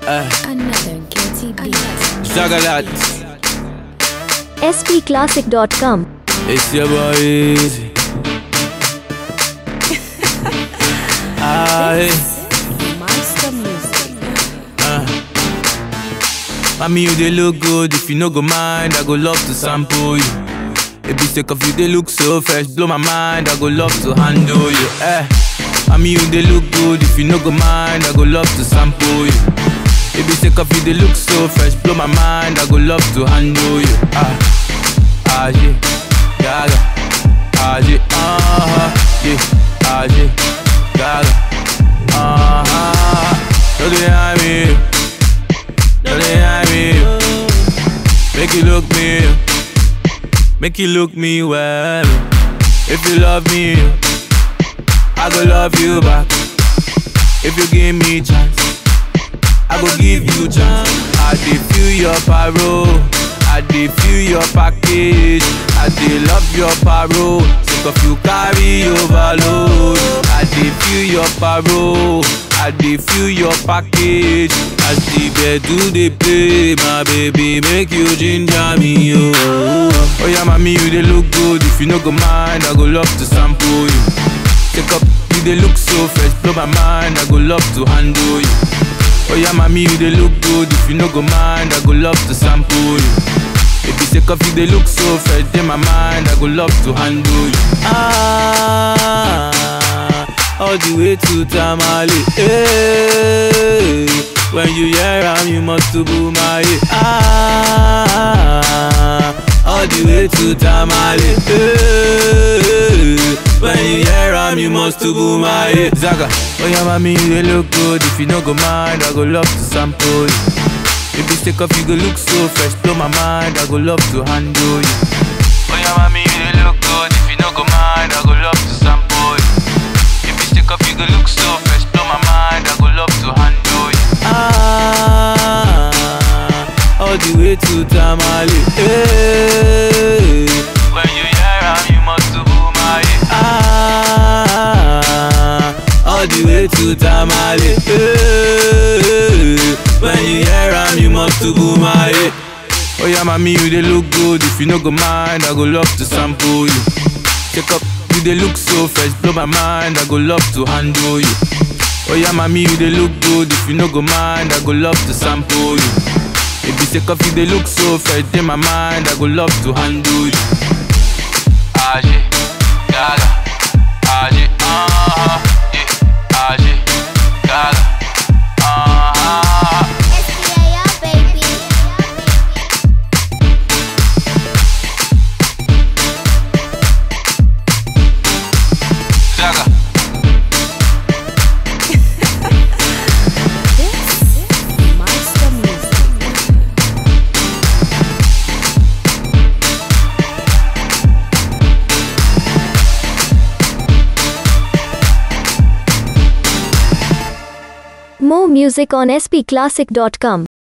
Uh, Another guilty beat. Zagalat, spclassic.com. it's your boy Easy. Aye. Monster music. Mommy, you they look good. If you no go mind, I go love to sample you. If you take off you, they look so fresh. Blow my mind, I go love to handle you. Eh. Mommy, you they look good. If you no go mind, I go love to sample you. If you take off you, they look so fresh. Blow my mind, I go love to handle you. Ah, ah yeah, gaga. Ah yeah, uh huh, yeah, ah yeah, gaga. Uh huh. Look at me. Don't they hide me? Make you look me, make you look me well. If you love me, I go love you back. If you give me chance, I go give you chance. I dey feel your parole, I dey feel your package. I dey love your parole, sick of you carry overload. I dey feel your parole, I dey feel your package. As the bed do dey play, my baby make you ginger me, oh. Oh yeah, mommy you dey look good. If you no go mind, I go love to sample you. Take up, you dey look so fresh, blow my mind. I go love to handle you. Oh yeah, mommy, you dey look good. If you no go mind, I go love to sample you. If you take off, you dey look so fresh, in my mind, I go love to handle you. Ah, all the way to Tamale. Hey, when you hear am, you must to boom my Ah, all the way to Tamale. Hey, when you hear am, you must to boom my Zaga, oh yeah, mommy, you dey look good. If you no go mind, I go love to sample you. If you take off, you go look so fresh, blow my mind. I go love to handle you. Oh yeah, mommy, you dey look good. If you no go mind, I go love to sample you. If you take off, you go look so fresh, blow my mind. I go love to handle you. Ah, all the way to Tamale. Hey, when you hear am, you must to boom my Ah, all the way to Tamale. Hey, when you hear am, you must to boom my Oh yeah, mommy, you dey look good. If you no go mind, I go love to sample you. Take up, you dey look so fresh, blow my mind. I go love to handle you. Oh yeah, mommy, you dey look good. If you no go mind, I go love to sample you. If you take off, you dey look so fresh, in my mind. I go love to handle you. Ah yeah, gaga. Ah yeah, uh huh, yeah. Ah yeah, gaga. Uh huh. baby. Zaga. This monster music. More music on spclassic.com.